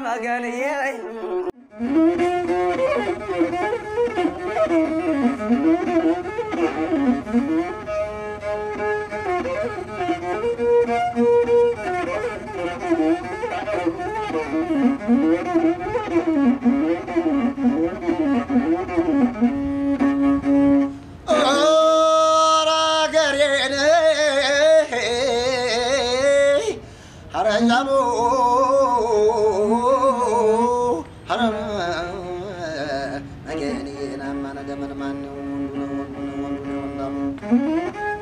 መገንዬ ኧረ አገሬን ኧረ እያሉ ኧረ ነገኔን አማ ነገ ምን ማን ነው ወንዱ ነው ወንዱ ነው ወንዱ ነው ወንዳሙ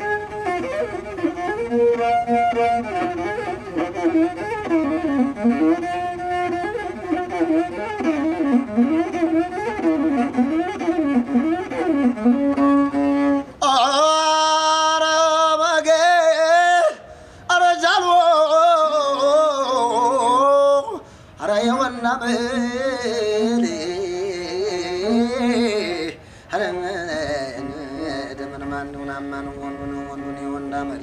ኧረ በጌ ኧረ ጃሎ ኧረ የወና ብል ኧረ ደምን ማን ነው ናማ ነው ወንዱ ነው ወንዱ ነው የወንዳ መሪ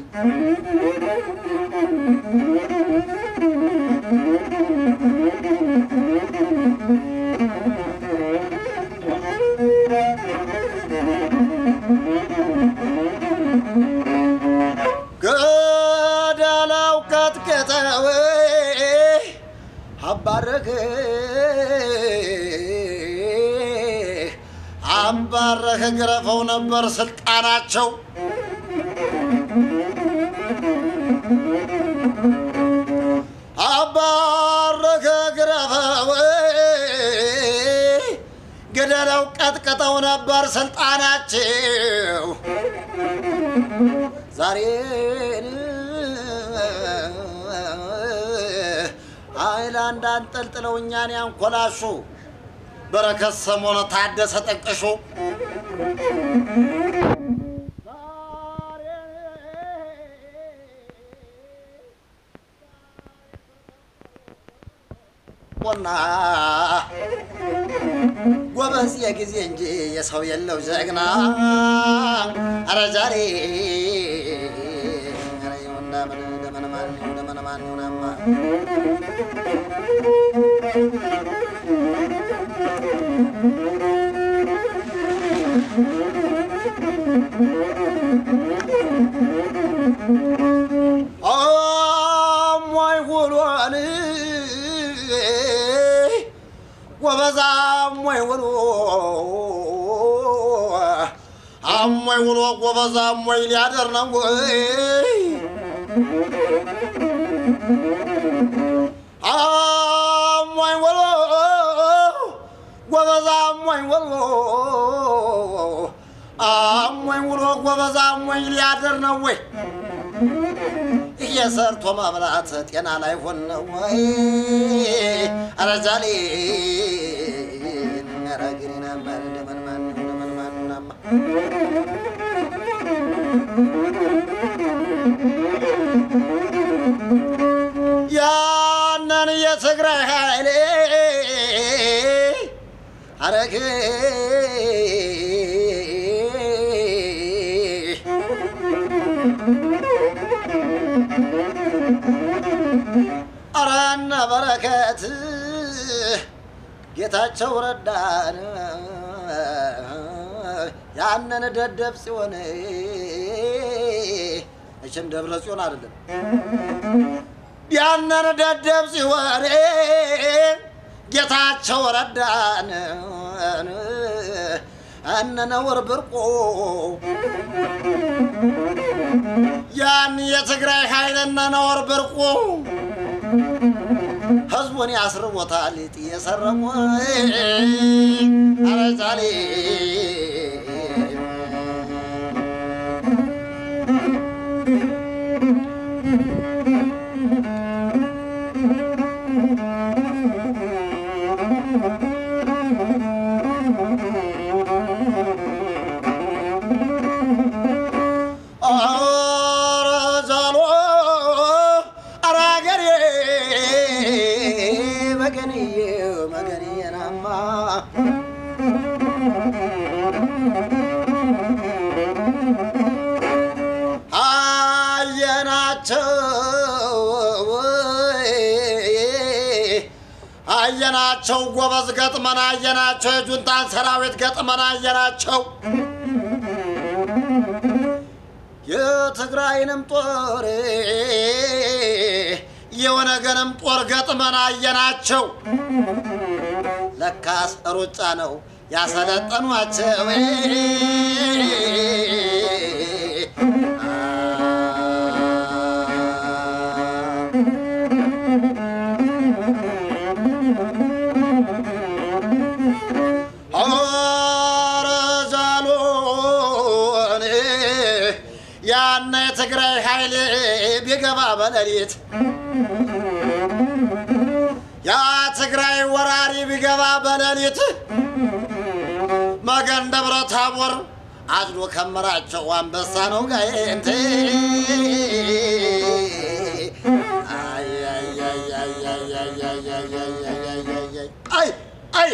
ገደለው ቀጥቅጠው አባረክ አባረክ ግረፈው ነበር ስልጣናቸው አባረከ ግረፈው ገደለው ቀጥቅጠው ነበር ስልጣናቸው ዛሬን አይላንድ አንጠልጥለው እኛን ያንኮላሹ በረከት ሰሞነ ታደሰ ጠቅሹ ቆና ጎበዝ የጊዜ እንጂ የሰው የለው ጀግና አረ ዛሬ አረ የወንዳ ምን ደመነ ማን ነው ደመነ ማን ነው ናማ አሟይ ውሎን ጎበዝ አሟይ ውሎ አሟይ ውሎ ጎበዝ አሟይ ሊያደር ነው ወይ አሟይ ውሎ ጎበዝ አሟይ ውሎ አሟይ ውሎ ጎበዝ አሟይ ሊያደር ነው ወይ እየሰርቶ ማብላት ጤና ላይ ሆነ ወይ? ኧረ ጃሌ ኧረ ግሪና ማን ደመን ማን ደመን ማን ናማ ያንን የትግራይ ኃይሌ አረግ ኧረ እነ በረከት ጌታቸው ረዳን ያንን ደደብ ጽዮን መቼም ደብረ ጽዮን አይደለም ያንን ደደብ ጽዮን ጌታቸው ረዳን እነ ነውር ብርቆ ያን የትግራይ ኃይል እነ ነውር ብርቆ ህዝቡን ያስርቦታል እየሰረሙ አረዛሌ አረዛሎ አራገሬ መገንዬ መገንዬ ናማ አየናቸው ጎበዝ ገጥመን አየናቸው የጁንታን ሰራዊት ገጥመን አየናቸው የትግራይንም ጦር የወነገንም ጦር ገጥመን አየናቸው። ለካስ ሩጫ ነው ያሰለጠኗቸው። ኧረ ጃሎን ያነ የትግራይ ኃይል ቢገባ በሌሊት ያ ትግራይ ወራሪ ቢገባ በሌሊት መገን ደብረ ታቦር አጭዶ ከምራቸው አንበሳ ነው ጋይንት አይ አይ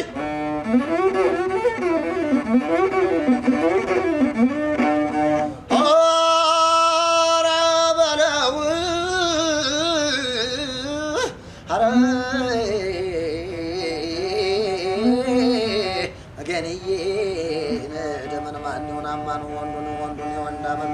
ኧረ በለው ኧረ ገንዬ ደመን ማን ይሁን አማን ወንዱን ወንዱን የወንዳመን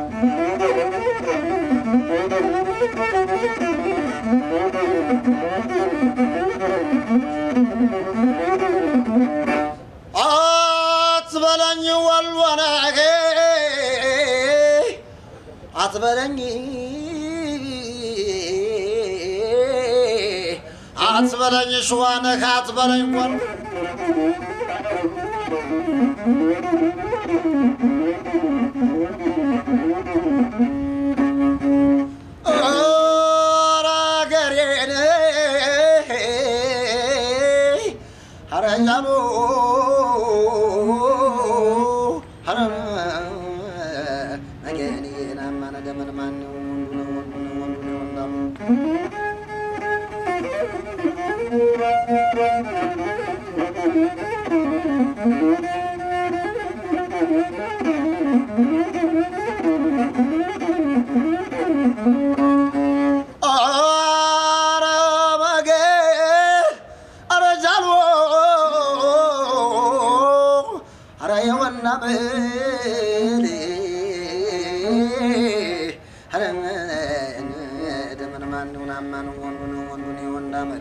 አትበለኝ ወሎ ነገ አትበለኝ አትበለኝ ሸዋ ነህ አትበለኝ ወሎ ኧረ አገሬን ኧረ እያሉ ኧረ አገሬን አማነ ደመን ማን ወንዱ ነው ወንዱ ነው ወንዱ ነው ወንዳሙ ኧረ በጌ ኧረ ጃሎ ኧረ የወና ብል ኧረ ደመን ማን ይሁን አማን ወንዱ ነው ወንዱ ነው የወንዳ መሪ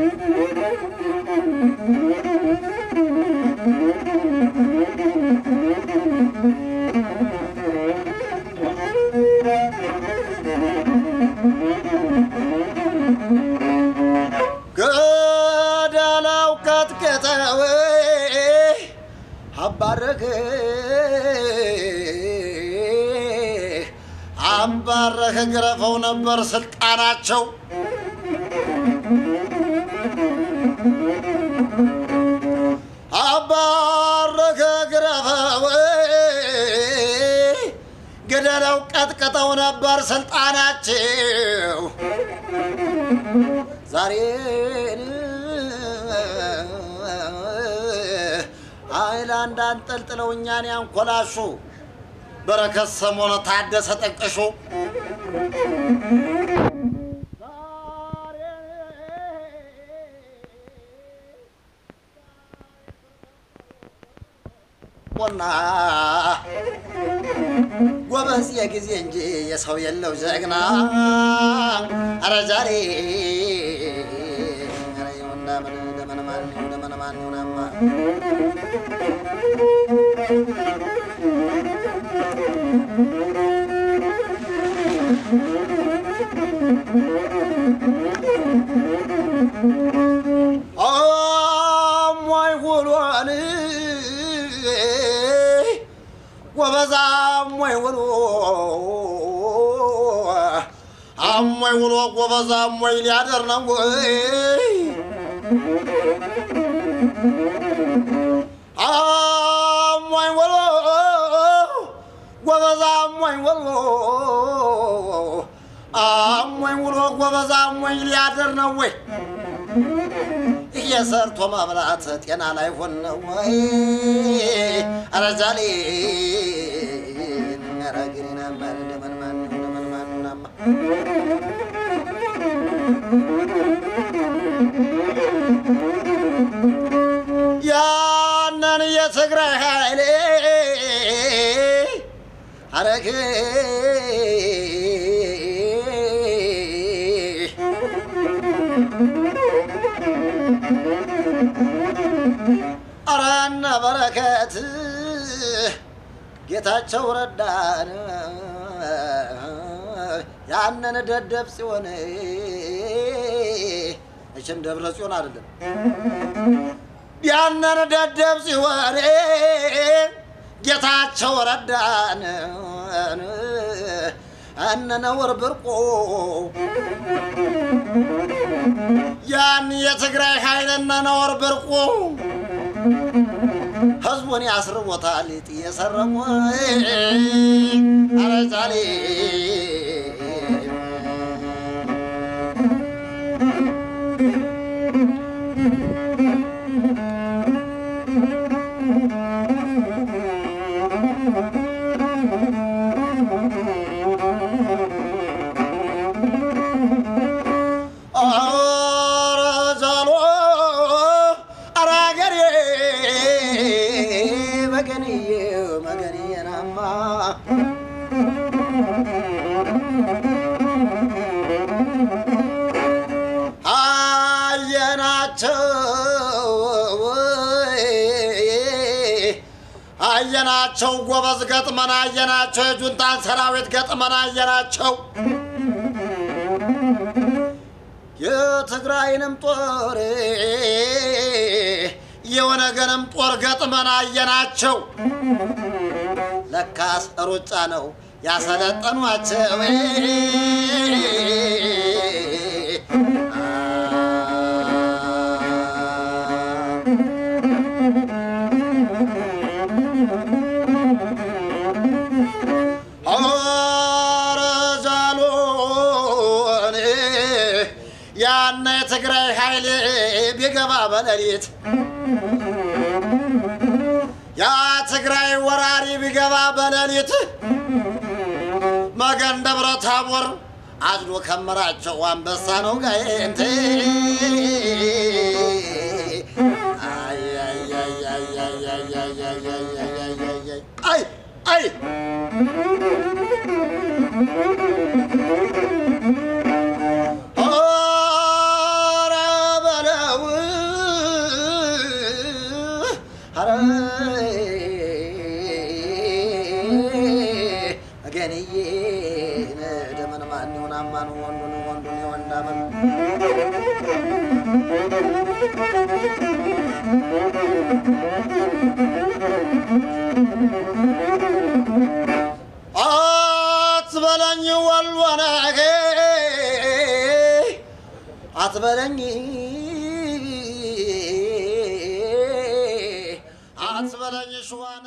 ገደለው ቀጥቅጠው አባረክ አባረክ ግረፈው ነበር ስልጣናቸው አባረከ ግረፈው ገደለው ቀጥቅጠው ነበር ስልጣናቸው ዛሬን አይላንድ አንጠልጥለው እኛን ያንኮላሹ በረከት ሰሞነ ታደሰ ጠቅሹ ቆና ጎበዝ የጊዜ እንጂ የሰው የለው ጀግና አረ ዛሬ አረ የወንዳ ምን ደመነ ማን ይሁን ደመነ ማን ይሁናማ አሟይ ውሎን ጎበዝ አሟይ ውሎ አሟይ ውሎ ጎበዝ አሟይ ሊያደር ነው ወይ አሟይ ውሎ ጎበዝ አሟይ ውሎ አሟይ ውሎ ጎበዝ አሟይ ሊያደር ነው ወይ እየሰርቶ ማብላት ጤና ላይ ሆን ነው ወይ? ኧረ ጃሌ ኧረ ግሪናማ ደመን ማን ይሁን ደመን ማን ይሁናማ ያንን የትግራይ ኃይሌ አረግ አረነ በረከት ጌታቸው ረዳን ያንን ደደብ ጽዮን እችም ደብረ ጽዮን አይደለም ያንን ደደብ ጽዮን ጌታቸው ረዳን እነነውር ብርቆ ያን የትግራይ ኃይል እነነውር ብርቆ ህዝቡን ያስርቦታል ጥየሰረሙ አረዛሌ አረዛሎ አራገሬ መገንዬ መገንዬ ናማ አየናቸው አየናቸው ጎበዝ ገጥመን አየናቸው የጁንታን ሰራዊት ገጥመን አየናቸው የትግራይንም ጦር የወነገንም ጦር ገጥመን አየናቸው። ለካስ ሩጫ ነው ያሰለጠኗቸው። አረዛሎን ያነ የትግራይ ኃይል ቢገባ በሌሊት ያ ትግራይ ወራሪ ቢገባ በሌሊት መገን ደብረ ታቦር አጭዶ ከመራቸው አንበሳ ነው ጋይንት አይ አይ ኧረ በለው ኧረ እገንዬ ደመን ማን ይሁን አማን ወንዱን ወንዱን የወንዳመን አትበለኝ ወልወነጌ አትበለኝ አትበለኝ ሸዋነ